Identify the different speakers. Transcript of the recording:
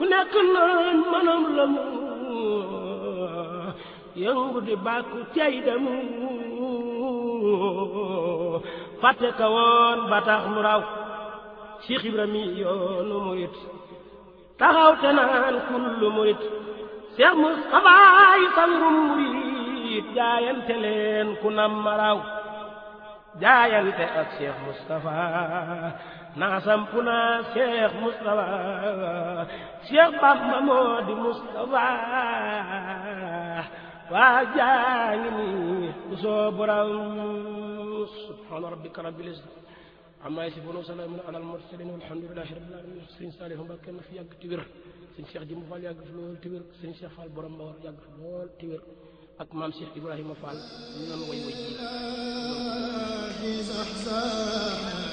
Speaker 1: ku nekk naan manam la mu yëngu di bàkku cay demu fàtte ka woon ba tax mu raw Cheikh Ibrahima yoonu murit taxaw te naan kullu murit Cheikh Moustapha yi sangum murit jaayante leen ku nam ma raw jaayante ak Cheikh Moustapha naa sampu naa Cheikh Moustapha Cheikh Bamba moo di Moustapha waa jaa ngi nii ku soo borom subhaana rabbika rabbil izzati amma yasifuun wa salaamun alal mursaliin walhamdulillahi rabbil aalamiin sëriñ Saalihu Mbàkke na fi yàgg ti wér sëriñ Cheikh Jimbu Fall yàgg fi lool ti wér sëriñ Cheikh Fall borom Mbawar yàgg fi lool ti wér ak maam Cheikh Ibrahima Fall ñu doon way way ji